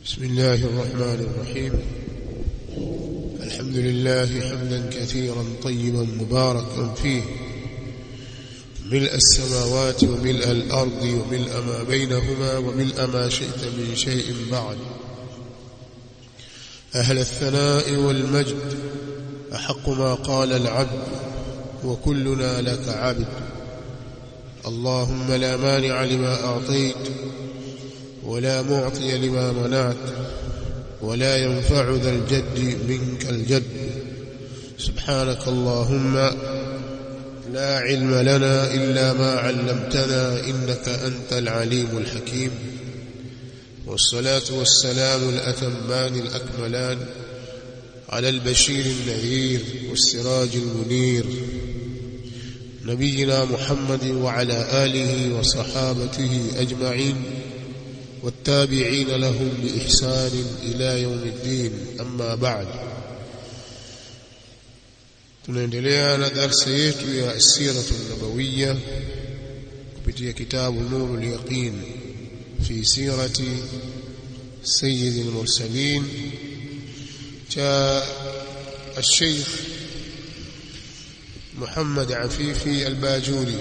بسم الله الرحمن الرحيم الحمد لله حمدا كثيرا طيبا مباركا فيه ملء السماوات وملء الأرض وملء ما بينهما وملء ما شئت من شيء بعد أهل الثناء والمجد أحق ما قال العبد وكلنا لك عبد اللهم لا مانع لما أعطيت ولا معطي لما منعت ولا ينفع ذا الجد منك الجد سبحانك اللهم لا علم لنا إلا ما علمتنا إنك أنت العليم الحكيم والصلاة والسلام الأتمان الأكملان على البشير النذير والسراج المنير نبينا محمد وعلى آله وصحابته أجمعين والتابعين لهم بإحسان إلى يوم الدين أما بعد tunaendelea na darsa yetu ya asiratu nabawiya kupitia kitabu nuru lyaqin fi sirati sayidi lmursalin cha الشيخ محمد عفيفي الباجوري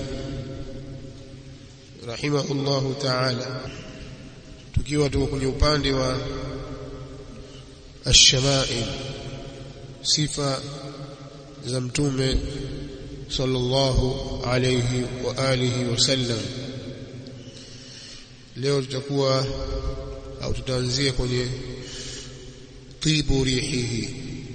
رحمه الله تعالى tukiwa tuko kwenye upande wa ash-shama'il sifa za mtume sallallahu alayhi wa alihi wasallam leo tutakuwa au tutaanzia kwenye tibu rihihi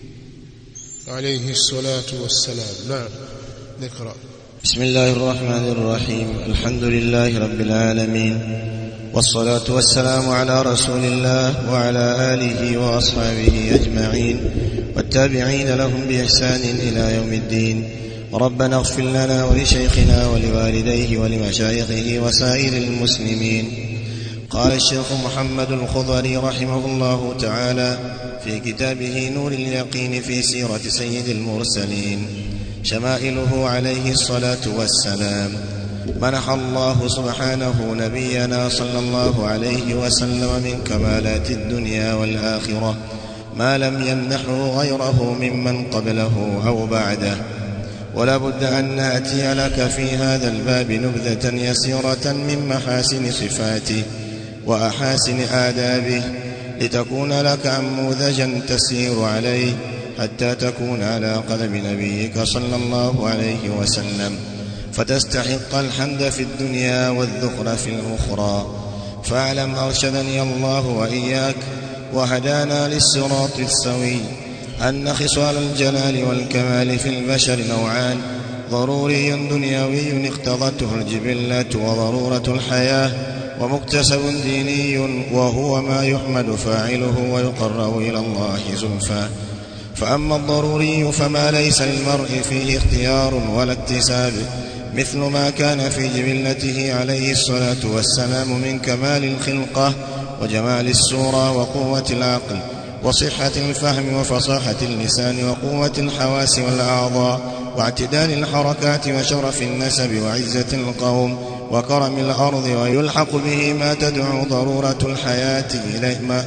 alayhi salatu wassalam naam نقرأ بسم الله الرحمن الرحيم الحمد لله رب العالمين والصلاة والسلام على رسول الله وعلى آله وأصحابه أجمعين والتابعين لهم بإحسان إلى يوم الدين ربنا اغفر لنا ولشيخنا ولوالديه ولمشايخه وسائر المسلمين قال الشيخ محمد الخضري رحمه الله تعالى في كتابه نور اليقين في سيرة سيد المرسلين شمائله عليه الصلاة والسلام منح الله سبحانه نبينا صلى الله عليه وسلم من كمالات الدنيا والآخرة ما لم يمنحه غيره ممن قبله أو بعده ولا بد أن نأتي لك في هذا الباب نبذة يسيرة من محاسن صفاته وأحاسن آدابه لتكون لك أنموذجا تسير عليه حتى تكون على قلب نبيك صلى الله عليه وسلم فتستحق الحمد في الدنيا والذخر في الأخرى فاعلم أرشدني الله وإياك وهدانا للصراط السوي أن خصال الجلال والكمال في البشر نوعان ضروري دنيوي اقتضته الجبلة وضرورة الحياة ومكتسب ديني وهو ما يحمد فاعله ويقرب إلى الله زلفى فأما الضروري فما ليس للمرء فيه اختيار ولا اكتساب مثل ما كان في جبلته عليه الصلاة والسلام من كمال الخلقة وجمال السورة وقوة العقل وصحة الفهم وفصاحة اللسان وقوة الحواس والأعضاء واعتدال الحركات وشرف النسب وعزة القوم وكرم الأرض ويلحق به ما تدعو ضرورة الحياة إليه ما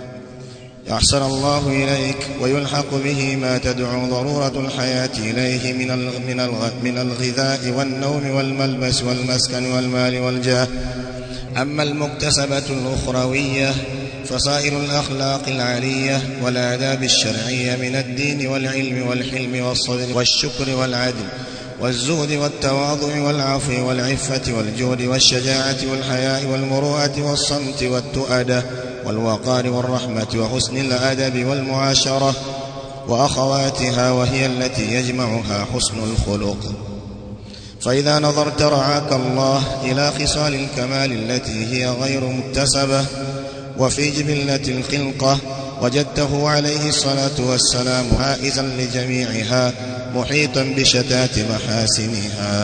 أحسن الله إليك ويلحق به ما تدعو ضرورة الحياة إليه من من من الغذاء والنوم والملبس والمسكن والمال والجاه أما المكتسبة الأخروية فصائر الأخلاق العالية والآداب الشرعية من الدين والعلم والحلم والصبر والشكر والعدل والزهد والتواضع والعفو والعفة والجود والشجاعة والحياء والمروءة والصمت والتؤدة والوقار والرحمة وحسن الأدب والمعاشرة وأخواتها وهي التي يجمعها حسن الخلق فإذا نظرت رعاك الله إلى خصال الكمال التي هي غير مكتسبة وفي جبلة الخلقة وجدته عليه الصلاة والسلام عائزا لجميعها محيطا بشتات محاسنها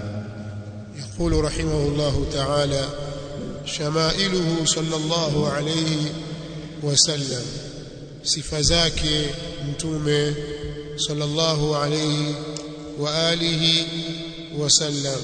يقول رحمه الله تعالى شمائله صلى الله عليه وسلم sifa zake mtume sallallahu alayhi wa alihi wasallam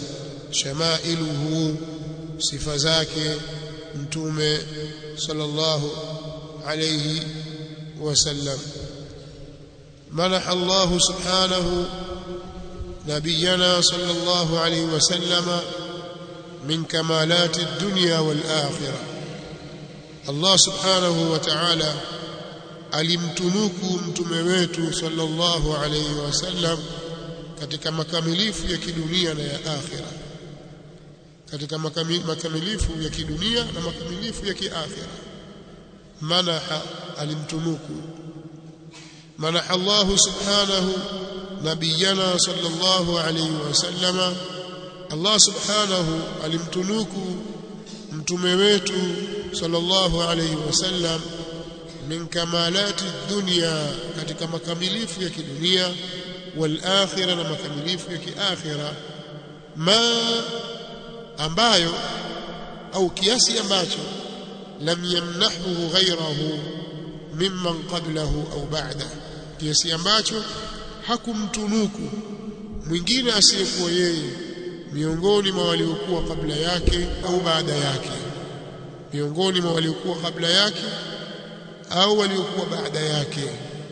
shamailuhu sifa zake mtume sallallahu عليه وسلم منح الله سبحانه نبينا صلى الله عليه وسلم من كمالات الدنيا والآخرة الله سبحانه وتعالى alimtunuku mtume wetu sallallahu alayhi wasallam katika makamilifu ya kidunia na ya akhira katika makamilifu ya kidunia na makamilifu ya kiakhira manaha alimtunuku manaha Allah subhanahu nabiyana sallallahu alayhi wasallama Allah subhanahu alimtunuku mtume wetu sallallahu alayhi wasallam min kamalati dunya katika makamilifu ya kidunia wal akhirah na makamilifu ya kiakhira ma ambayo au kiasi ambacho lam yamnahu ghayrahu mimman qablahu au ba'da kiasi ambacho hakumtunuku mwingine asiyekuwa yeye miongoni mwa waliokuwa kabla yake au baada yake miongoni mwa waliokuwa kabla yake au waliokuwa baada yake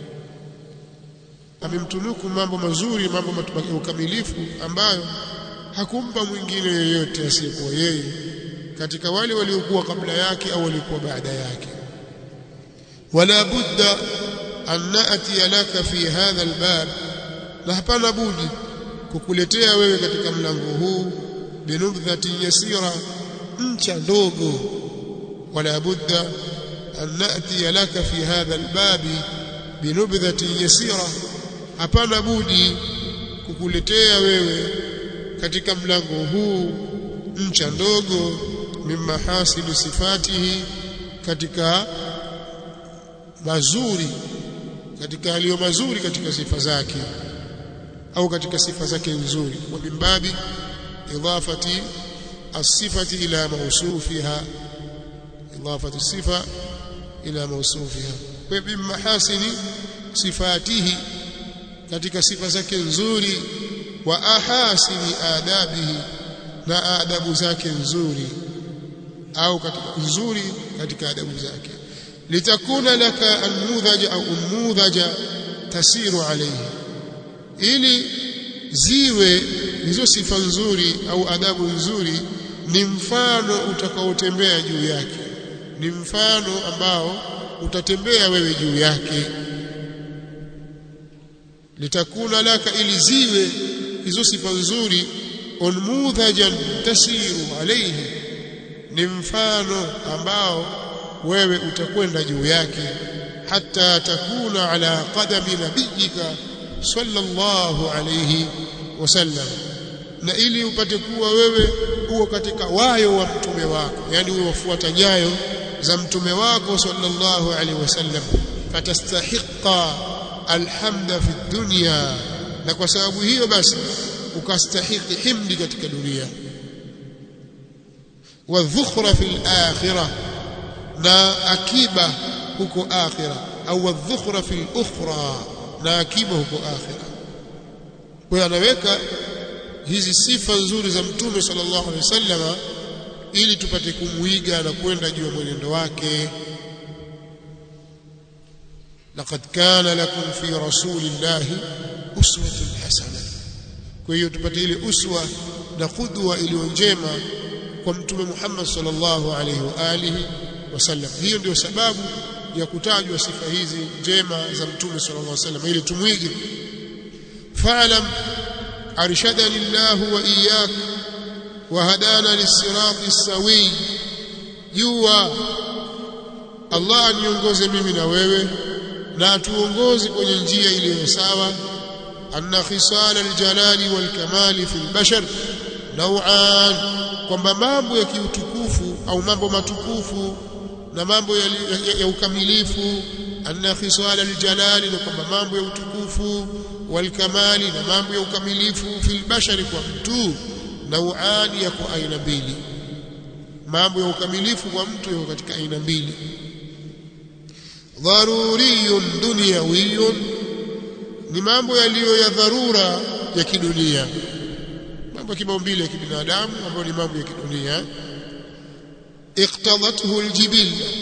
amemtunuku mambo mazuri mambo ya ukamilifu ambayo hakumpa mwingine yeyote asiyekuwa yeye katika wale waliokuwa kabla yake au waliokuwa baada yake wala budda an na'ti laka fi hadha albab na hapana budi kukuletea wewe katika mlango huu binubdhati yasira ncha ndogo wala budda an na'ti laka fi hadha albab binubdhati yasira hapana budi kukuletea wewe katika mlango huu ncha ndogo mimahasili sifatihi katika mazuri katika aliyo mazuri katika sifa zake au katika sifa zake nzuri wa mimbabi idafati الصفه الى موصوفها اضافه الصفه الى موصوفها وبمحاسن صفاته katika sifa zake nzuri wa ahasini adabihi na adabu zake nzuri au katika nzuri katika adabu zake litakuna laka almudhaja au umudhaja tasiru alayhi ili ziwe hizo sifa nzuri au adabu nzuri ni mfano utakaotembea juu yake ni mfano ambao utatembea wewe juu yake litakuna laka ili ziwe hizo sifa nzuri unmudhajan tasiru alayhi ni mfano ambao wewe utakwenda juu yake hata takuna ala qadami nabiyika sallallahu alayhi wasallam na ili upate kuwa wewe uko katika wayo wa mtume wako yani uwe wafuata nyayo za mtume wako sallallahu alayhi wasallam fatastahiqa alhamda fi dunya na kwa sababu hiyo basi ukastahiki himdi katika dunia wa dhukhra fil akhirah na akiba huko akhira au wa dhukhra fil ukhra na akiba huko akhira kwa anaweka hizi sifa nzuri za mtume sallallahu alaihi wasallam ili tupate kumuiga na kwenda juu ya mwenendo wake laqad kana lakum fi rasulillahi uswatun hasana kwa hiyo tupate ile uswa na qudwa iliyo njema kwa mtume Muhammad sallallahu alaihi wa alihi wasallam hiyo ndio sababu ya kutajwa sifa hizi njema za mtume sallallahu alaihi wasallam ili tumwige fa'lam arshadani Allah wa iyyak wa hadana lis-sirati sawi jua Allah aniongoze mimi na wewe na atuongoze kwenye njia iliyo sawa anna khisal aljalali walkamali fi albashar naw'an kwamba mambo ya kiutukufu au mambo matukufu na mambo ya, ya, ya ukamilifu anna khisal aljalali na kwamba mambo ya utukufu walkamali na mambo ya ukamilifu fi albashari kwa mtu naw'an yako aina mbili mambo ya ukamilifu kwa mtu yako katika aina mbili dharuriyun dunyawiyun ni mambo yaliyo ya dharura ya kidunia mambo ya kimaumbile ya kibinadamu ambayo ni mambo ya kidunia iqtadathu aljibilla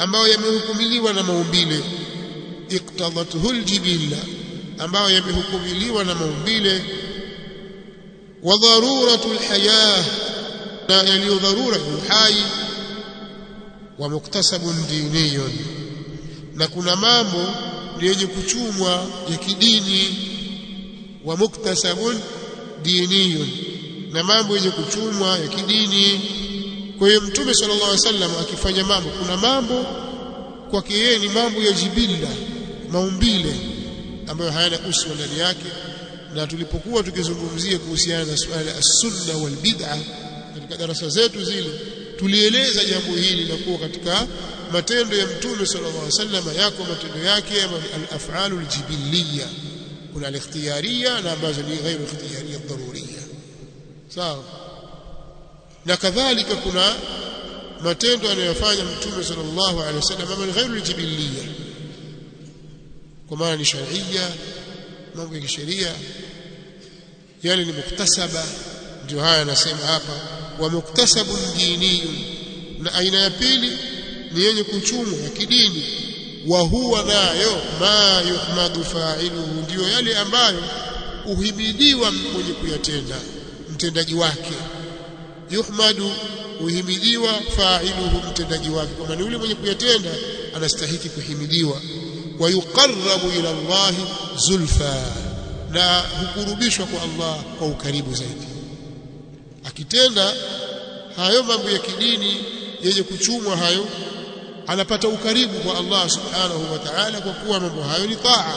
ambayo yamehukumiliwa na maumbile iqtadathu aljibilla ambayo yamehukumiliwa na maumbile wa daruratu alhayah na yaliyo dharura ya uhai wa muktasabun diniyun na kuna mambo yenye kuchumwa ya kidini wa muktasabun diniyun na mambo yenye kuchumwa ya kidini kwa hiyo mtume sallallahu alaihi wasallam akifanya mambo kuna mambo kwake yeye ni mambo ya jibilla maumbile ambayo hayana uswa ndani yake na tulipokuwa tukizungumzia kuhusiana na suala la sunna wal bid'a katika darasa zetu zile tulieleza jambo hili la kuwa katika matendo ya mtume sallallahu alaihi wasallam yako matendo yake al-af'alu al-jibilliya kuna al-ikhtiyariya na ambazo ni ghairu ikhtiyariya daruriya sawa na kadhalika kuna matendo anayofanya mtume sallallahu alaihi wasallam ambayo ni ghairu al-jibilliya kwa maana ni sharia mambo ya kisheria yale ni muktasaba ndio haya anasema hapa wa muktasabun diniyun na aina ya pili ni yenye kuchumwa ya kidini wa huwa nayo ma yuhmadu fa'iluhu ndio yale ambayo uhimidiwa mwenye kuyatenda mtendaji wake yuhmadu uhimidiwa fa'iluhu mtendaji wake kwa maana yule mwenye kuyatenda anastahiki kuhimidiwa wa yuqarrabu ila Allah zulfa na hukurubishwa kwa Allah kwa ukaribu zaidi akitenda hayo mambo ya kidini yenye kuchumwa hayo anapata ukaribu kwa Allah subhanahu wa ta'ala kwa kuwa mambo hayo ni taa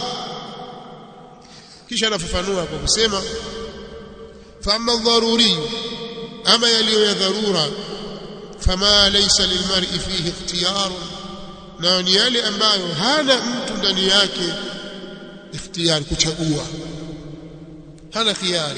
kisha anafafanua kwa kusema fama dharuri ama yaliyo ya dharura fama laysa lilmar'i fihi ikhtiyar na ni yale ambayo hana mtu ndani yake ikhtiyari kuchagua hana khiari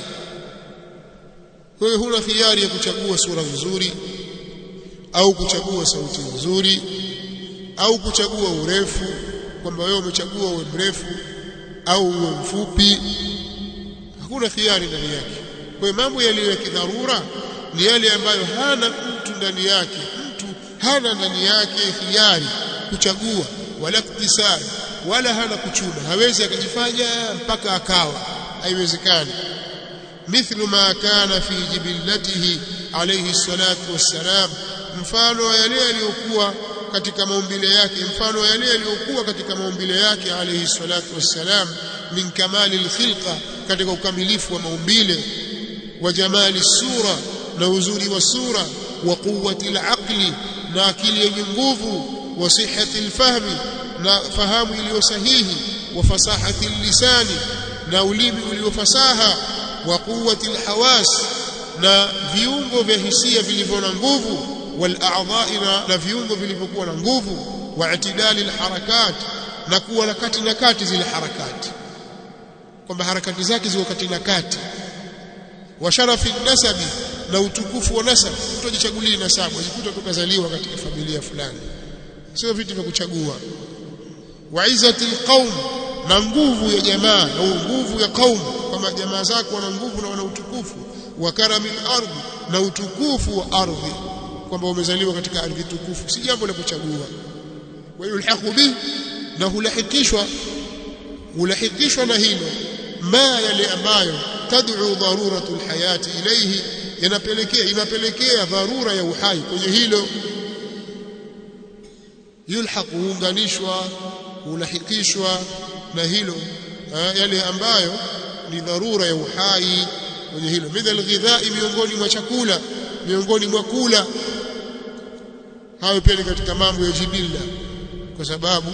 wewe huna khiari ya kuchagua sura nzuri au kuchagua sauti nzuri au kuchagua urefu kwamba wewe umechagua uwe mrefu au uwe mfupi hakuna khiari ndani yake kwa mambo yaliyo ya kidharura ni yale ambayo hana mtu ndani yake mtu hana ndani yake khiari kuchagua wala kutisari wala hana kuchuma hawezi akajifanya mpaka akawa haiwezekani mithlu ma kana fi jibillatihi alayhi salatu wassalam mfano wa yale yaliyokuwa katika maumbile yake mfano wa yale yaliyokuwa katika maumbile yake alayhi salatu wassalam min kamali alkhilqa katika ukamilifu wa maumbile wa jamali sura na uzuri wa sura wa quwwati alaqli na akili yenye nguvu wa sihhati alfahmi na fahamu iliyo sahihi wa fasahati lisani na ulimi uliofasaha wa quwwati alhawas na viungo vya hisia vilivyo na nguvu wal a'dha'i na viungo vilivyokuwa na nguvu wa itidali alharakat na kuwa na kati na kati zile harakati kwamba harakati zake ziko kati na kati wa sharafi nasabi na utukufu wa nasab mtu ajichagulie nasabu ajikuta tukazaliwa katika familia fulani sio vitu vya kuchagua wa izzati alqaum na nguvu ya jamaa na nguvu ya qaum kama jamaa zako wana nguvu na wana utukufu wa karamil ardhi na utukufu wa ardhi kwamba umezaliwa katika ardhi tukufu si jambo la kuchagua wa yulhaqu bi na hulahikishwa hulahikishwa na hilo ma yale ambayo tad'u daruratu alhayati ilayhi yanapelekea inapelekea dharura ya uhai kwenye hilo yulhaq huunganishwa hulahikishwa na hilo yale ambayo ni dharura ya uhai kwenye hilo midhal ghidhai miongoni mwa chakula miongoni mwa kula hayo pia ni katika mambo ya jibilla kwa sababu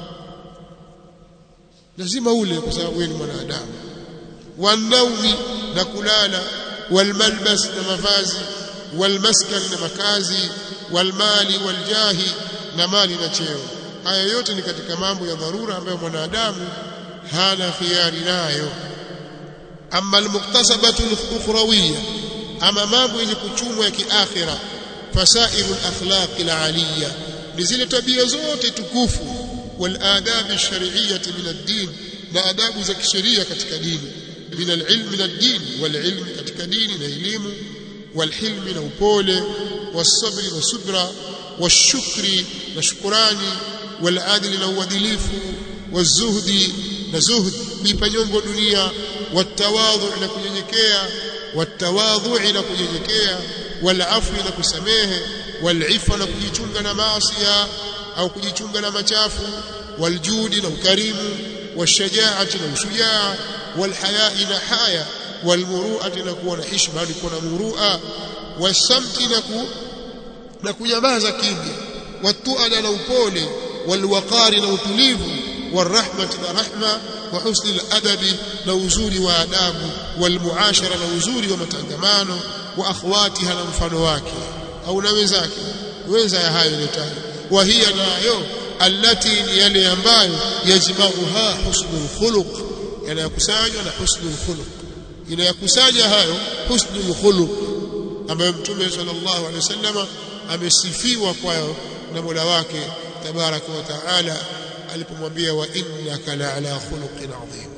lazima ule kwa sababu wewe ni mwanadamu wanaumi na kulala walmalbas na mavazi walmaskan na makazi walmali waljahi na mali na cheo haya yote ni katika mambo ya dharura ambayo mwanadamu hana khiari nayo amma almuktasabatu alukhrawiyya ama mambo yenye kuchumwa ya kiakhira fasairu alakhlaq alaliya ni zile tabia zote tukufu والآداب الشرعية من الدين na adabu za kisheria katika dini min alilm min ad-din walilm katika dini na elimu walhilm na upole wasabri na subra washukri na shukurani waladli na uadilifu wazuhdi na zuhd kuipa nyongo dunia watawadhu na kunyenyekea watawadhu na kunyenyekea walafwi na kusamehe walifa na kujichunga na maasi au kujichunga na machafu waljudi na ukarimu washajaati na ushujaa walhayai na haya walmuruati na kuwa na hishma ni kuwa na murua wasamti na ku na kunyamaza kimya watuada na upole walwaqari na utulivu والرحمه na rahma wa husni aladabi na uzuri wa adabu walmuashara na uzuri wa matangamano wa akhwatiha na mfano wake au na wenzake wenza ya hayo yotayo wa hiya nayo allati ni yale ambayo yajmauha husnul khuluq yanayokusanywa na husnul khuluq inayakusanya hayo husnul khuluq ambayo mtume sallallahu alaihi wasallam amesifiwa kwayo na Mola wake tabaraka wa taala alipomwambia wa innaka la ala khuluqin adhim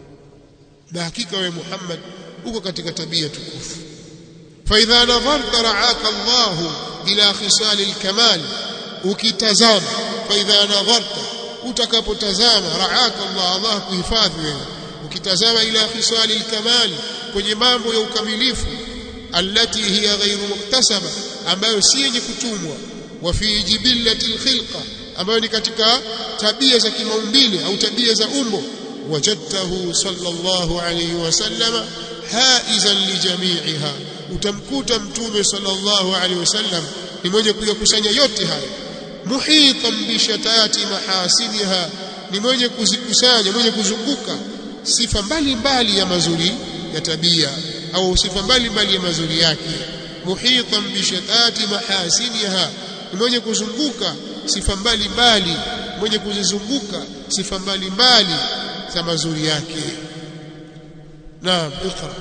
na hakika wewe Muhammad uko katika tabia tukufu fa idha nadharta ra'aka Allah ila khisal al-kamal ukitazama fa idha nadharta utakapotazama ra'aka Allah Allah kuhifadhi wewe ukitazama ila khisal al-kamal kwenye mambo ya ukamilifu allati hiya ghairu muktasaba ambayo si yenye kutumwa wa fi jibillati al-khilqa ambayo ni katika tabia za kimaumbile au tabia za umbo wajadtahu sallallahu alayhi wasallama haizan lijami'iha utamkuta mtume sallallahu alayhi wasallam ni mwenye kuyakusanya yote haya muhitan bishatati mahasiniha ni mwenye kuzikusanya mwenye kuzunguka sifa mbalimbali ya mazuri ya tabia au sifa mbalimbali ya mazuri yake muhitan bishatati mahasiniha ni mwenye kuzunguka sifa mbalimbali mwenye kuzizunguka sifa mbalimbali za mazuri yake naam ikra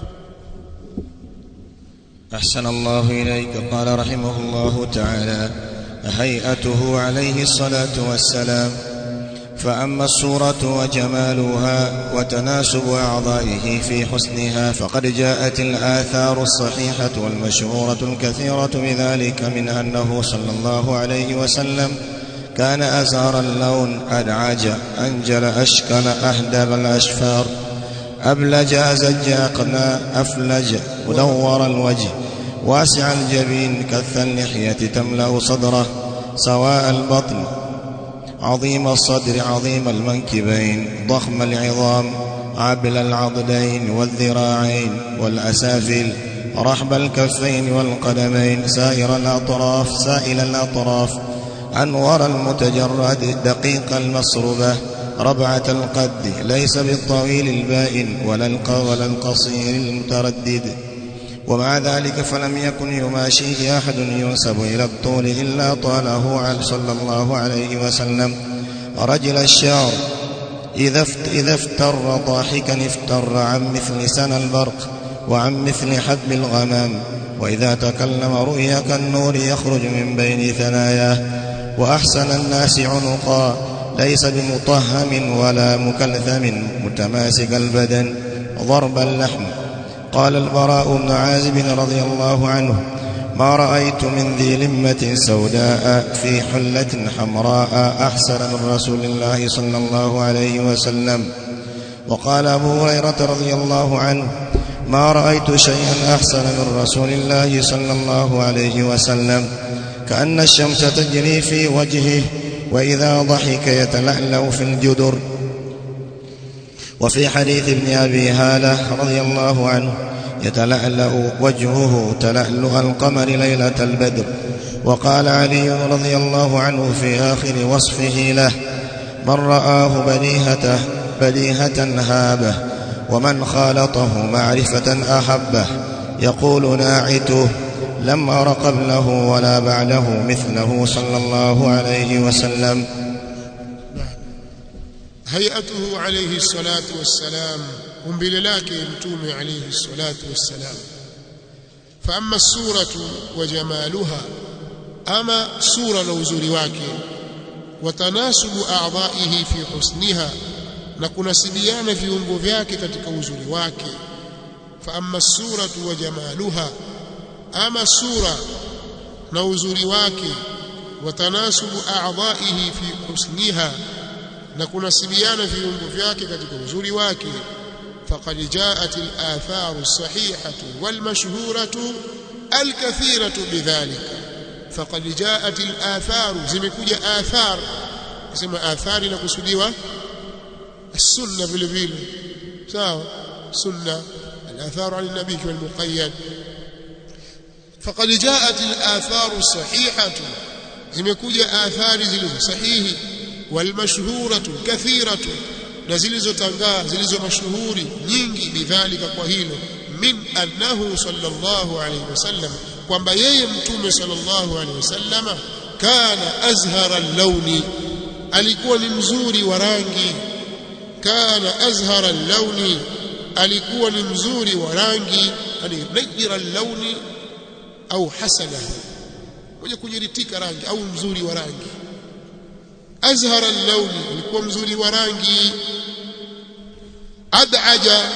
أحسن الله إليك قال رحمه الله تعالى هيئته عليه الصلاة والسلام فأما الصورة وجمالها وتناسب أعضائه في حسنها فقد جاءت الآثار الصحيحة والمشهورة الكثيرة بذلك من أنه صلى الله عليه وسلم كان أزهر اللون أدعج أنجل أشكل أهدب الأشفار أبلج أزج أقنى أفلج مدور الوجه واسع الجبين كث اللحية تملأ صدره سواء البطن عظيم الصدر عظيم المنكبين ضخم العظام عبل العضدين والذراعين والأسافل رحب الكفين والقدمين سائر الأطراف سائل الأطراف أنور المتجرد دقيق المصربة ربعة القد ليس بالطويل البائن ولا ولا القصير المتردد ومع ذلك فلم يكن يماشيه أحد ينسب إلى الطول إلا طاله صلى الله عليه وسلم رجل الشعر إذا إذا افتر ضاحكا افتر عن مثل سنى البرق وعن مثل حب الغمام وإذا تكلم رؤيا كالنور يخرج من بين ثناياه وأحسن الناس عنقا ليس بمطهم ولا مكلثم متماسك البدن ضرب اللحم قال البراء بن عازب رضي الله عنه ما رأيت من ذي لمة سوداء في حلة حمراء أحسن من رسول الله صلى الله عليه وسلم وقال أبو هريرة رضي الله عنه ما رأيت شيئا أحسن من رسول الله صلى الله عليه وسلم كأن الشمس تجري في وجهه وإذا ضحك يتلألأ في الجدر وفي حديث ابن أبي هالة رضي الله عنه يتلألأ وجهه تلألؤ القمر ليلة البدر وقال علي رضي الله عنه في آخر وصفه له من رآه بديهته بديهة هابه ومن خالطه معرفة أحبه يقول ناعته لم أر قبله ولا بعده مثله صلى الله عليه وسلم هيئته عليه الصلاة والسلام umbile lake mtume alayhi salatu wassalam faama suratu wa jamaluha ama sura na uzuri wake watanasubu a'dha'ihi fi husniha na kunasibiana viungo vyake katika uzuri wake faama suratu wa jamaluha ama sura na uzuri wake watanasubu a'dha'ihi fi husniha na kunasibiana viungo vyake katika uzuri wake faqad ja'at al-atharu as-sahihatu wal-mashhuratu al-kathiratu bidhalika faqad ja'at al-atharu zimekuja athar kusema athari na kusudiwa السنه vile vile sawa sunna الاثار عن النبي والمقيد فقد جاءت الاثار الصحيحه zimekuja athari zilizo sahihi walmashhuratu kathiratu na zilizotangaa zilizo mashuhuri nyingi bidhalika kwa hilo min annahu sallallahu alayhi wasallam kwamba yeye mtume sallallahu alayhi wasallama kana azhara launi alikuwa ni mzuri wa rangi kana azhara launi alikuwa ni mzuri wa rangi yani najira launi au hasana mwenye kujiritika rangi au mzuri wa rangi azhara launi alikuwa mzuri wa rangi adaja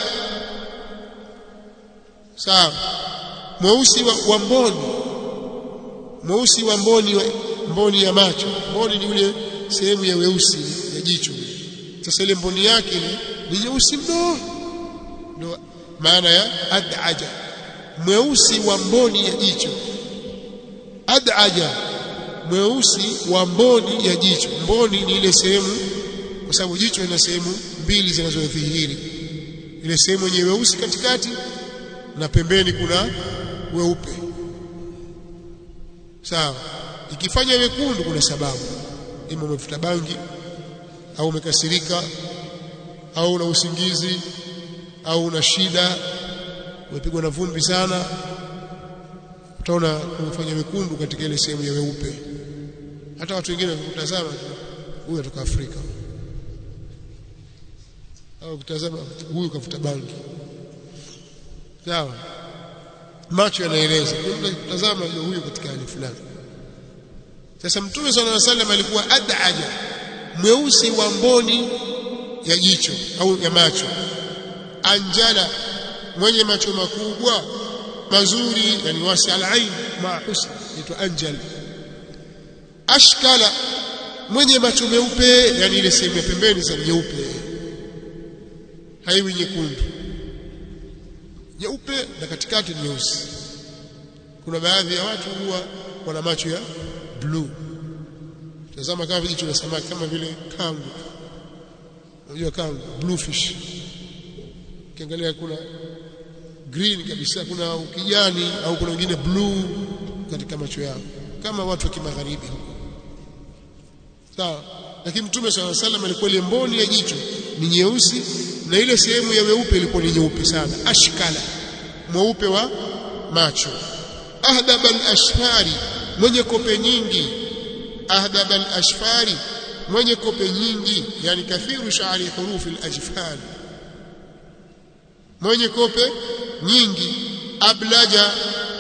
sawa mweusi wa, wa mboni mweusi wa mboni wa, mboni ya macho mboni ni ule sehemu ya weusi ya jicho sasa ile mboni yake ni nyeusi mno ndio maana ya adaja mweusi wa mboni ya jicho adaja mweusi wa mboni ya jicho mboni ni ile sehemu kwa sababu jicho lina sehemu mbili zinazodhihiri ile sehemu yenye weusi katikati na pembeni kuna weupe sawa ikifanya wekundu kuna sababu ima umefuta bangi au umekasirika au una usingizi au una shida umepigwa na vumbi sana utaona umefanya wekundu katika ile sehemu ya weupe hata watu wengine wakitazama huyu atoka Afrika au kutazama huyu kafuta bangi sawa macho yanaeleza kutazama huyu katika hali fulani sasa mtume sallallahu alaihi wasallam alikuwa adaja mweusi wa mboni ya jicho au ya macho anjala mwenye macho makubwa mazuri yani wasi al-ain ma husn inaitwa anjal ashkala mwenye macho meupe yani ile sehemu ya pembeni za nyeupe haiwi nyekundu nyeupe na katikati nyeusi kuna baadhi ya watu huwa wana macho ya blue tazama kama vijicho vya samaki kama vile kangu unajua kangu bluefish ukiangalia kuna green kabisa kuna ukijani au kuna wengine blue katika macho yao kama watu wa kimagharibi huko sawa lakini mtume swalla salam alikuwa ile mboni ya jicho ni nyeusi na ile sehemu ya weupe ilikuwa ni nyeupe sana ashkala mweupe wa macho ahdab al-ashfari mwenye kope nyingi ahdab al-ashfari mwenye kope nyingi yani kathiru sha'ri hurufi al-ajfan mwenye kope nyingi ablaja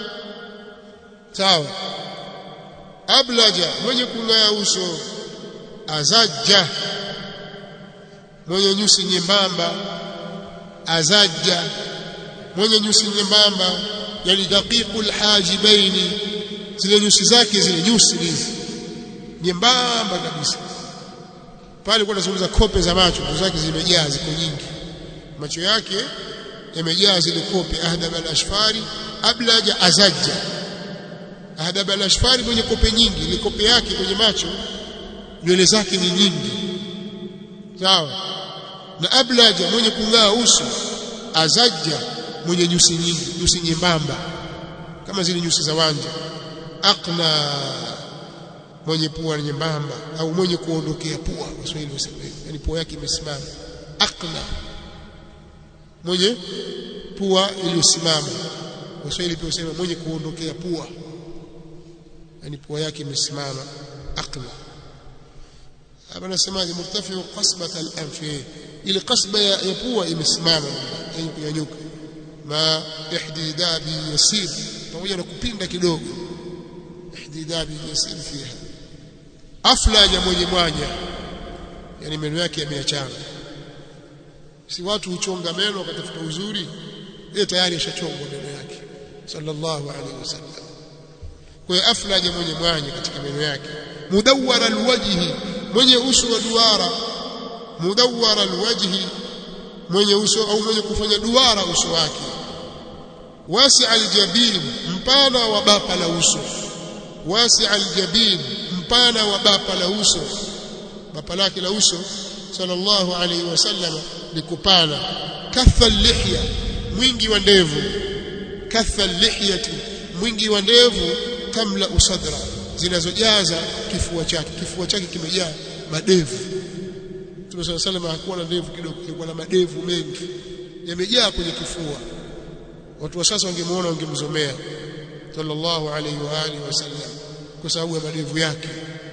sawa ablaja mwenye kung'aa uso azajja mwenye nyusi nyembamba azajja mwenye nyusi nyembamba yani daqiqul hajibaini zile nyusi zake zile nyusi hizi nyembamba kabisa pale kwa nazungumza kope za macho nyusi zake zimejaa ziko nyingi macho yake yamejaa zile kope ahdab al-ashfari ablaja azajja ahdab al-ashfari mwenye kope nyingi ile kope yake kwenye macho nywele zake ni nyingi sawa na ablaja mwenye kung'aa uso azajja mwenye nyusi nyingi nyusi nyembamba kama zile nyusi za wanja aqna mwenye pua nyembamba au mwenye kuondokea pua Waswahili wasema yani pua yake imesimama aqna mwenye pua iliyosimama Waswahili pia wasema mwenye kuondokea pua yani pua yake imesimama aqna hapa nasemaje murtafiu qasbat al-anfi ile qasba ya pua imesimama yenye kunyanyuka ma ihdidabi yasir pamoja na kupinda kidogo ihdidabi yasir fiha aflaja mwenye mwanya yani meno yake yameachana si watu huchonga meno wakatafuta uzuri yeye tayari ashachongwa meno yake sallallahu alaihi wasallam kwa hiyo aflaja mwenye mwanya katika meno yake mudawwara alwajhi mwenye uso wa duara mudawwara alwajhi mwenye uso au mwenye kufanya duara uso wake wasi aljabin mpana wa bapa la uso wasi aljabin mpana wa bapa la uso bapa lake la uso sallallahu alayhi wasallam ni kupana katha lihya mwingi wa ndevu katha lihyati mwingi wa ndevu kamla usadra zinazojaza kifua chake kifua chake kimejaa madevu Mtume صلى الله عليه hakuwa na ndevu kidogo alikuwa na madevu mengi yamejaa kwenye kifua watu wa sasa wangemuona wangemzomea sallallahu alayhi wa alihi wasallam kwa sababu ya madevu yake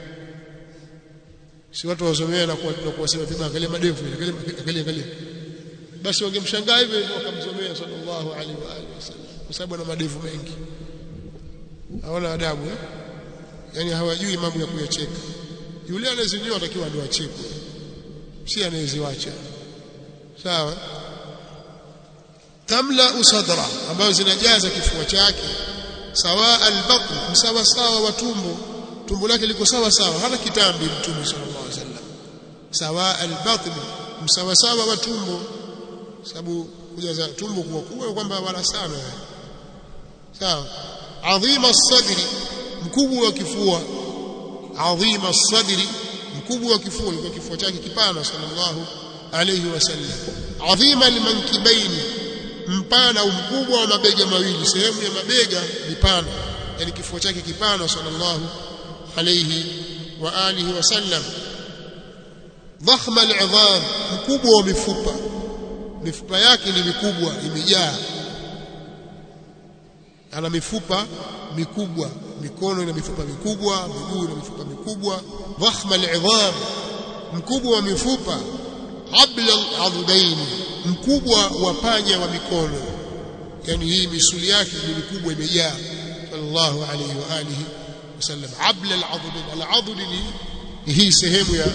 si watu wazomea na kuwasema vibaya angalia madevu angalia angalia basi wangemshangaa hivyo wakamzomea sallallahu alaihi wa alihi wasallam kwa sababu ana madevu mengi hawana adabu eh? yani hawajui mambo ya kuyacheka yule anayezinyoa atakiwa ndio achekwe si anayeziwacha sawa tamla usadra ambayo zinajaza kifua chake sawa albatn msawa sawa wa tumbo tumbo lake liko sawa sawa hana kitambi mtume sallallahu alaihi wasallam sawa albatn msawa sawa wa tumbo sababu kujaza tumbo kuwa kubwa kwamba wala sana sawa adhima sadri mkubwa wa kifua adhima sadri mkubwa wa kifua kwa kifua chake kipana sallallahu alayhi wasallam adhima almankibaini mpana au mkubwa wa mabega mawili sehemu ya mabega ni pana yani kifua chake kipana sallallahu alayhi wa alihi wasallam dhakhma al'idham mkubwa wa mifupa mifupa yake ni mikubwa imejaa ana mifupa mikubwa mikono ina mifupa mikubwa miguu ina mifupa mikubwa dhakhma al'idham mkubwa wa mifupa abla al'adhudain mkubwa wa panya wa mikono yani hii misuli yake ni mikubwa imejaa sallallahu alayhi wa alihi wasallam abla al'adhudain al'adhud ni hii sehemu ya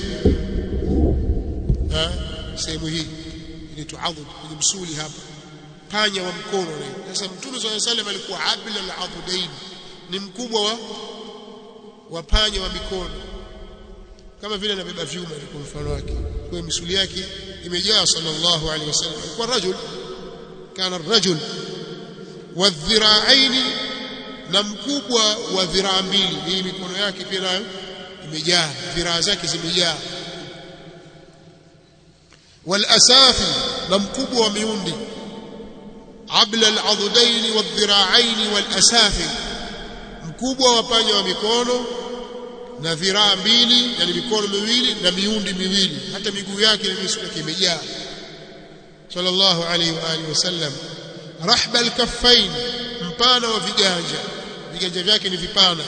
ha sehemu hii inaitwa adhud kwenye msuli hapa panya wa mkono sasa mtume صلى الله عليه alikuwa abla al-adhudain ni mkubwa wa wa panya wa mikono kama vile anabeba vyuma kwa mfano wake kwa misuli yake imejaa sallallahu alaihi wasallam kwa rajul kana rajul wadhira'aini na mkubwa wa dhiraa mbili hii mikono yake pia nayo imejaa dhiraa zake zimejaa walasafi na mkubwa wa miundi abla al'adhudaini wadhira'aini walasafi mkubwa wa panya wa mikono na dhiraa mbili yani mikono miwili na miundi miwili hata miguu yake na misuli yake imejaa sallallahu alayhi wa alihi wasallam rahba alkaffain mpana wa viganja viganja vyake ni vipana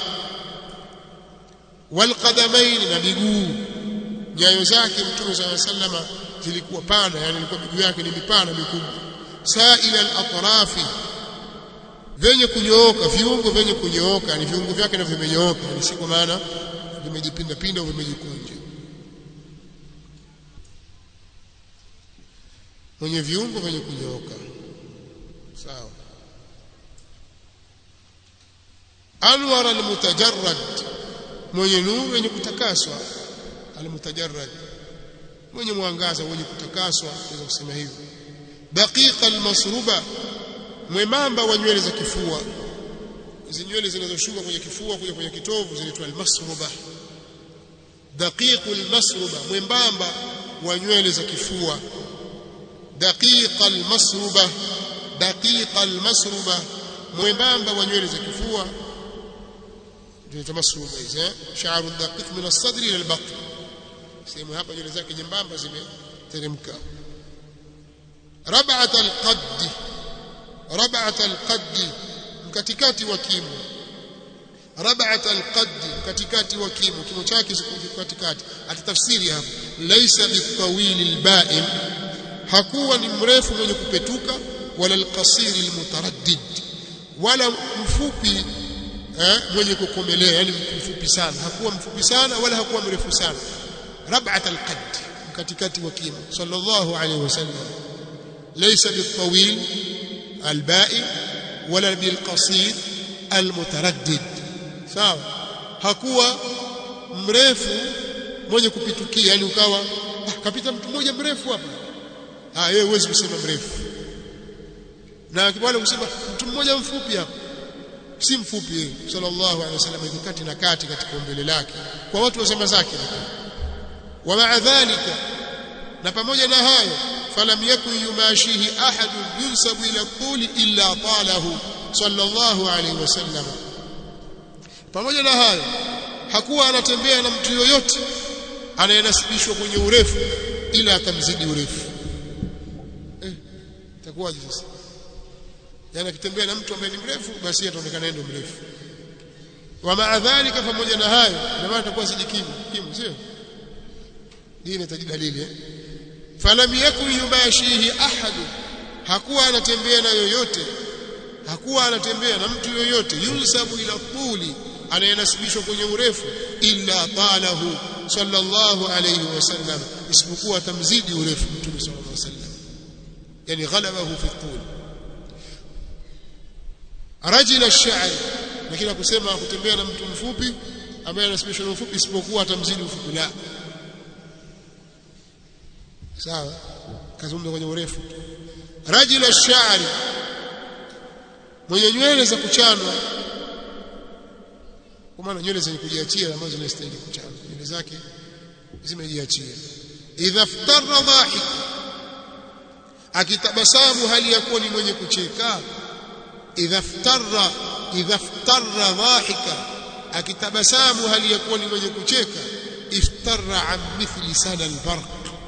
walqadamain na miguu nyayo zake mtume sallallahu alayhi wasallam zilikuwa pana yani ilikuwa miguu yake ni mipana mikubwa sa'ila al-atrafi venye kunyooka viungo venye kunyooka ni viungo vyake na vimenyooka ni si kwa maana vimejipinda pinda au vimejikunja mwenye viungo venye kunyooka sawa anwar almutajarrad mwenye nuru wenye kutakaswa almutajarrad mwenye mwangaza mwenye kutakaswa naweza kusema hivyo daqiqa almasruba mwembamba wa nywele za kifua hizi nywele zinazoshuka kwenye kifua kuja kwenye kitovu zinaitwa almasruba daqiqu almasruba mwembamba wa nywele za kifua daqiqa almasruba daqiqa almasruba mwembamba wa nywele za kifua ndio masruba hizi eh sha'ru daqiq min as-sadri ila al-batn sehemu hapa nywele zake nyembamba zimeteremka rab'at al-qadd rab'at al-qadd katikati wa kimo rab'at al-qadd katikati wa kimo kimo chake katikati atatafsiri hapa laysa bitawil al-ba'im hakuwa ni mrefu mwenye kupetuka wala al-qasir al-mutaraddid wala mfupi eh, mwenye kukomelea yani mfupi sana hakuwa mfupi sana wala hakuwa mrefu sana rab'at al-qadd katikati wa kimo sallallahu alayhi wasallam laysa bitawil al-ba'im wala bilqasir almutaraddid sawa hakuwa mrefu mwenye kupitukia yani ukawa ah, kapita mtu mmoja mrefu hapa ah yeye huwezi kusema mrefu na wale kusema mtu mmoja mfupi hapa si mfupi yeye sallallahu alaihi wasallam yuko kati na kati katika umbile lake kwa watu wa zama zake wa ma'a dhalika na pamoja na hayo falam yakun yumashihi ahad yunsabu ila quli illa talahu sallallahu alaihi wasallam pamoja na hayo hakuwa anatembea na mtu yoyote anayenasibishwa kwenye urefu ila atamzidi urefu eh itakuwaje sasa yani akitembea na mtu ambaye ni mrefu basi ataonekana ndio mrefu wa ma'a dhalika pamoja na hayo ndio maana atakuwa sijikimu kimu sio dini inahitaji dalili eh falam yakun yubashihi ahad hakuwa anatembea na yoyote hakuwa anatembea na mtu yoyote yunsabu ila tuli anayenasibishwa kwenye urefu illa talahu sallallahu alayhi wasallam isipokuwa tamzidi urefu mtume sallallahu alayhi wasallam yani ghalabahu fi tul rajul ash-sha'r lakini kusema kutembea na mtu mfupi ambaye anasibishwa na ufupi isipokuwa atamzidi ufupi la sawa kazungumza kwenye urefu rajul ash-sha'r mwenye nywele za kuchanwa kwa maana nywele zenye kujiachia ambazo zinastahili kuchanwa nywele zake zimejiachia idha ftarra dhahik akitabasamu hali ya kuwa ni mwenye kucheka idha ftarra idha ftarra dhahika akitabasamu hali ya kuwa ni mwenye kucheka iftarra an mithli sana albarq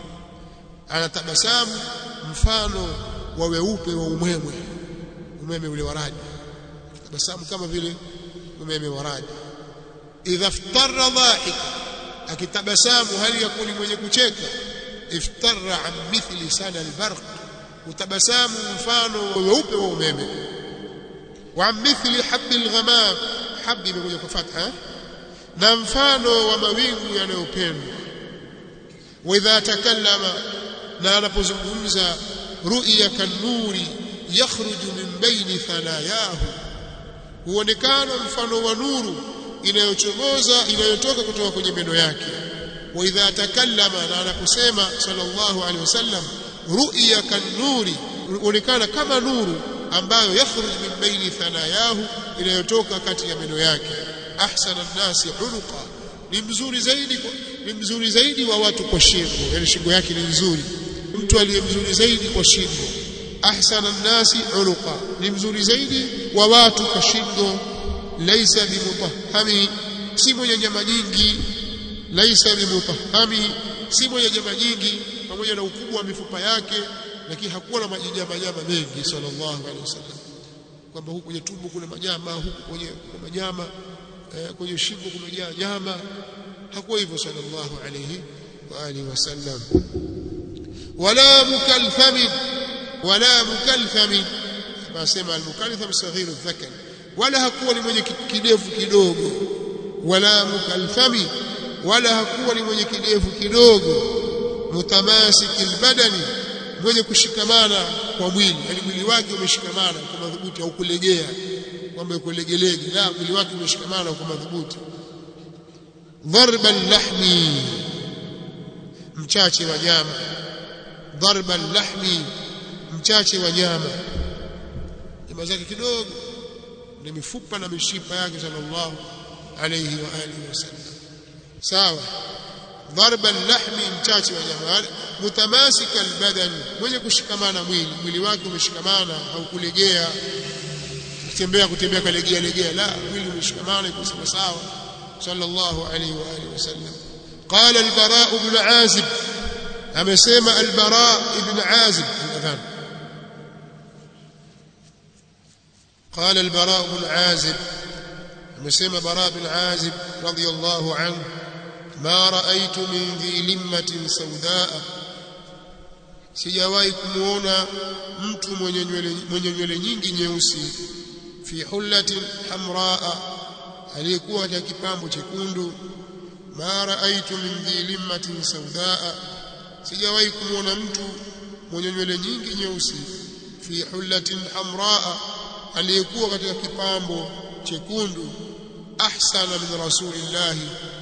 anatabasamu mfano wa weupe wa umwemwe umeme ule wa radi tabasamu kama vile umeme wa radi idha ftarra dhahika akitabasamu hali ya kuwa ni mwenye kucheka iftarra an mithli sana albarq utabasamu mfano wa weupe wa umeme wa mithli habbi alghamam habbi imekuja kwa fatha na mfano wa mawingu yanayopendwa wa idha takallama na anapozungumza ru'ya kanuri yakhruju min baini thanayahu huonekana mfano wa nuru inayochomoza inayotoka kutoka kwenye meno yake wa idha takallama na anaposema sallallahu alaihi wasallam ru'ya kanuri huonekana kama nuru ambayo yakhruj min baini thanayahu inayotoka kati ya meno yake ahsana an-nasi unuqa ni mzuri zaidi ni mzuri zaidi wa watu kwa shingo yani shingo yake ni nzuri mtu aliye mzuri zaidi kwa shingo ahsana an-nasi unuqa ni mzuri zaidi wa watu kwa shingo laisa bimutahhami si mwenye nyama nyingi laisa bimutahhami si mwenye nyama nyingi pamoja na ukubwa wa mifupa yake lakini hakuwa na majanyama nyama mengi sallallahu alaihi wasallam kwamba huku kwenye tumbo kuna manyama huku kwenye kuna manyama eh, kwenye shingo kumejaa nyama hakuwa hivyo sallallahu alaihi wa alihi wasallam wala mukalthamin wala mukalthamin nasema almukaltham saghiru dhakar wala hakuwa ni mwenye kidevu kidogo wala mukalthami wala hakuwa ni mwenye kidevu kidogo mutamasiki albadani mwenye kushikamana kwa mwili yani mwili wake umeshikamana kwa madhubuti au kulegea kwamba kulegelege la mwili wake umeshikamana kwa madhubuti dharban lahmi mchache wa nyama dharban lahmi mchache wa nyama nyama zake kidogo ni mifupa na mishipa yake sallallahu alayhi wa alihi wasallam sawa dharba lahmi mchache wa nyama mutamasika albadan mwenye kushikamana mwili mwili wake umeshikamana haukulegea kutembea kutembea kalegea legea la mwili umeshikamana iko sawa sawa sallallahu alayhi wa alihi wasallam قال البراء بن عازب amesema البراء بن عازب adhan قال البراء بن عازب amesema براء بن عازب رضي الله عنه ما رأيت من ذي لمة سوداء sijawahi kumuona mtu mwenye nywele mwenye nywele nyingi nyeusi fi hullatin hamraa aliyekuwa katika kipambo chekundu ma raaitu min dhi limmatin saudaa sijawahi kumuona mtu mwenye nywele nyingi nyeusi fi hullatin hamraa aliyekuwa katika kipambo chekundu ahsana min rasulillahi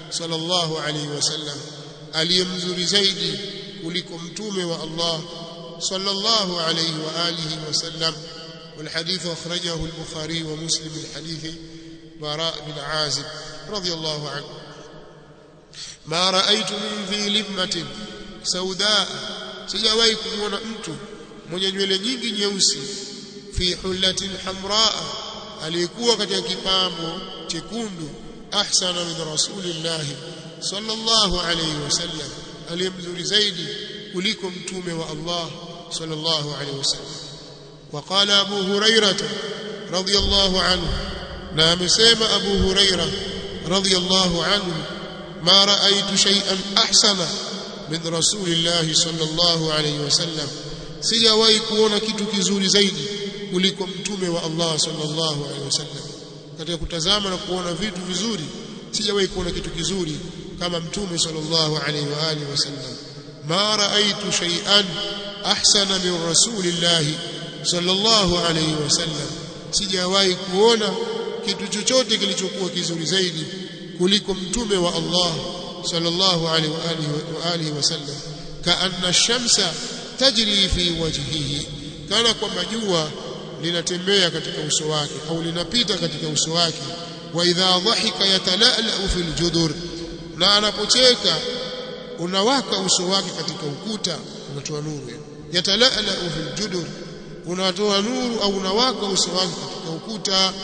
sallallahu alayhi wasallam aliyemzuri zaidi kuliko mtume wa Allah sallallahu alayhi wa alihi wasallam والحديث أخرجه البخاري ومسلم من حديث براء بن عازب رضي الله عنه ما رأيت من ذي لمة سوداء sijawahi kumwona mtu mwenye nywele nyingi nyeusi fi hullatin hamraa aliyekuwa katika kipambo chekundu ahsana min rasulillah sallallahu alayhi wasallam aliyemzuri zaidi kuliko mtume wa Allah sallallahu alayhi wasallam وقال أبو هريرة رضي الله عنه نعم سيم أبو هريرة رضي الله عنه ما رأيت شيئا أحسن من رسول الله صلى الله عليه وسلم sijawahi kuona kitu kizuri zaidi kuliko mtume wa Allah sallallahu alaihi wasallam katika kutazama na kuona vitu vizuri sijawahi kuona kitu kizuri kama mtume sallallahu alaihi wa alihi wasallam ma raaitu shay'an ahsana min rasulillahi sallallahu alayhi wasallam sijawahi kuona kitu chochote kilichokuwa kizuri zaidi kuliko mtume wa Allah sallallahu alayhi wa alihi wa alihi wasallam kaanna ash-shamsa tajri fi wajhihi kana kwamba jua linatembea katika uso wake au linapita katika uso wake wa idha dhahika yatalala fil judur na anapocheka unawaka uso wake katika ukuta unatoa nuru yatalala fil judur unatoa nuru au unawaka uso wake katika ukuta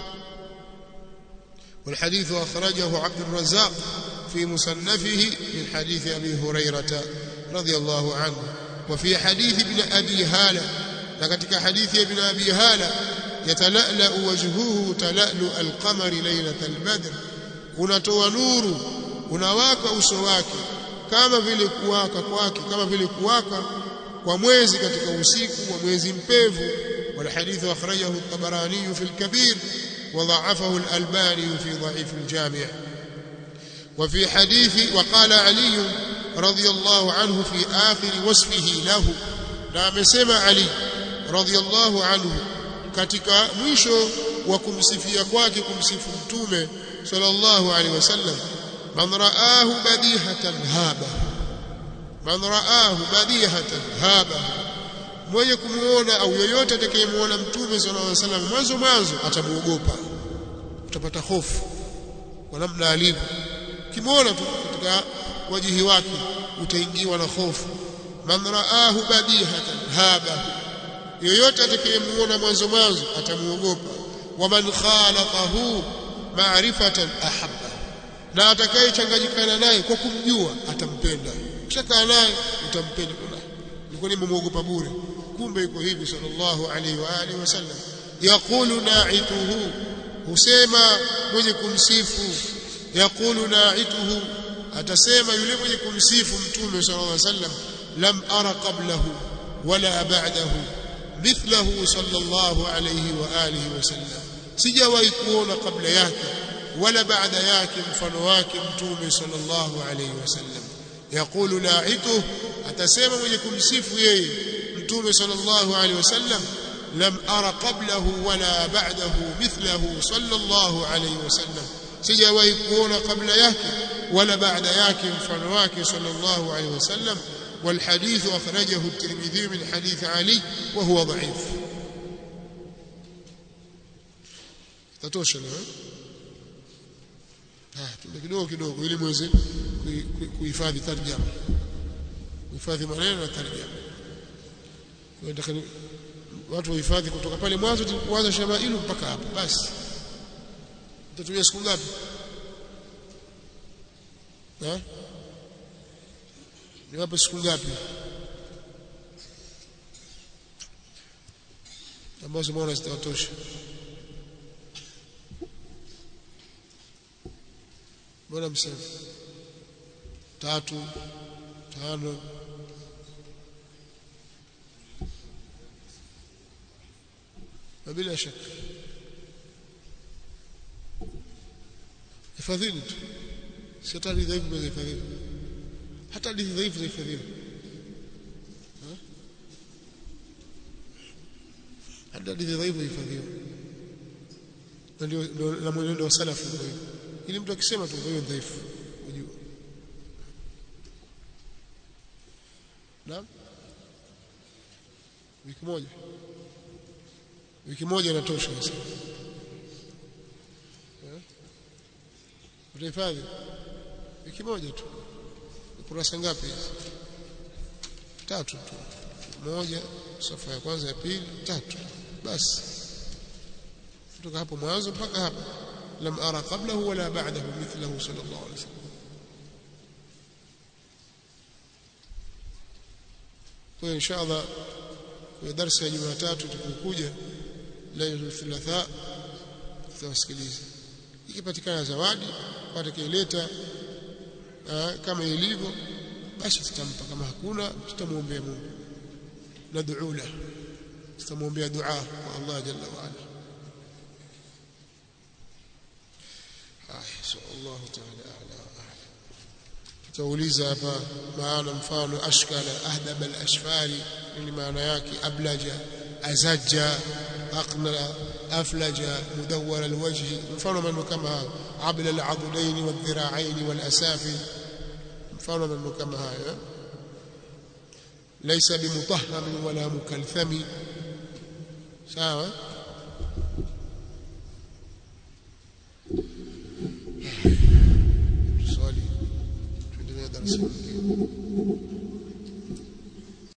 والحديث أخرجه عبد الرزاق في مصنفه من حديث أبي هريرة رضي الله عنه وفي حديث ابن أبي هالة لكتك حديث ابن أبي هالة يتلألأ وجهه تلألؤ القمر ليلة البدر unatoa nuru unawaka uso wake kama vile kuwaka kwake kama vile kuwaka kwa mwezi katika usiku wa mwezi mpevu والحديث أخرجه الطبراني في الكبير وضعفه الألباني في ضعيف الجامع وفي حديث وقال علي رضي الله عنه في آخر وصفه له نعم سمع علي رضي الله عنه katika mwisho wa kumsifia kwake kumsifu mtume sallallahu alaihi wasallam man raahu badihatan haba man raahu badihatan haba mwenye kumuona au yoyote atakayemuona mtume sallallahu alaihi wasallam mwanzo mwanzo atamuogopa utapata hofu kwa namna alivyo kimuona tu katika wajihi wake utaingiwa na hofu man raahu badihatan haba yoyote atakayemuona mwanzo mwanzo atamuogopa wa man khalaqahu ma'rifatan ahabba na atakayechanganyikana naye kwa kumjua atampenda ukishakaa naye utampenda kuna nilikuwa nimemuogopa bure kumbe yuko hivi sallallahu alaihi wa alihi wasallam yaqulu na'ituhu husema mwenye kumsifu yaqulu na'ituhu atasema yule mwenye kumsifu mtume sallallahu alaihi wasallam lam ara qablahu wala ba'dahu mithlahu sallallahu alayhi wa alihi wasallam sijawahi kuona kabla yake wala baada yake mfano wake mtume sallallahu alayhi wasallam yaqulu na'ituhu atasema mwenye kumsifu yeye mtume sallallahu alayhi wasallam lam ara qablahu wala ba'dahu mithlahu sallallahu alayhi wasallam sijawahi kuona kabla yake wala baada yake mfano wake sallallahu alayhi wasallam والحديث أخرجه الترمذي من حديث علي وهو ضعيف tatosha leo ah tuende kidogo kidogo ili muweze kuhifadhi tarjama kuhifadhi maneno na tarjama nataka watu wahifadhi kutoka pale mwanzo kuanza shamailu mpaka hapo basi utatumia siku ngapi eh niwape siku ngapi ambazo mbona zitawatosha mbona msema tatu tano na bila shaka hifadhini tu si hata hadithi dhaifu za hifadhini hata hadithi dhaifu za hifadhini hata hadithi dhaifu hifadhiwa na ndio na mwenendo wa salafu ndio ili mtu akisema tu hiyo dhaifu naam wiki moja wiki moja inatosha sasa eh utahifadhi wiki moja tu kurasa ngapi hizi tatu tu moja safa ya kwanza ya pili tatu basi kutoka hapo mwanzo mpaka hapa lam ara qablahu wala ba'dahu mithlahu sallallahu alaihi wasallam kwa insha Allah kwa darasa ya Jumatatu tukokuja leo thulatha tutawasikiliza ikipatikana zawadi kwa atakayeleta kama ilivyo basi tutampa kama hakuna tutamuombea Mungu nad'u la tutamuombea dua kwa Allah jalla wa ala ah Allah ta'ala a'la tutauliza hapa maana mfano ashkala ahdab al-ashfari ni maana yake ablaja azajja aqna aflaja mudawwar al-wajh mfano maneno kama abla al-adudain wal-dhira'ain wal-asafil mfano maneno kama haya laysa bimutahham wala mukalthami sawa swali tuendelee darasa lingine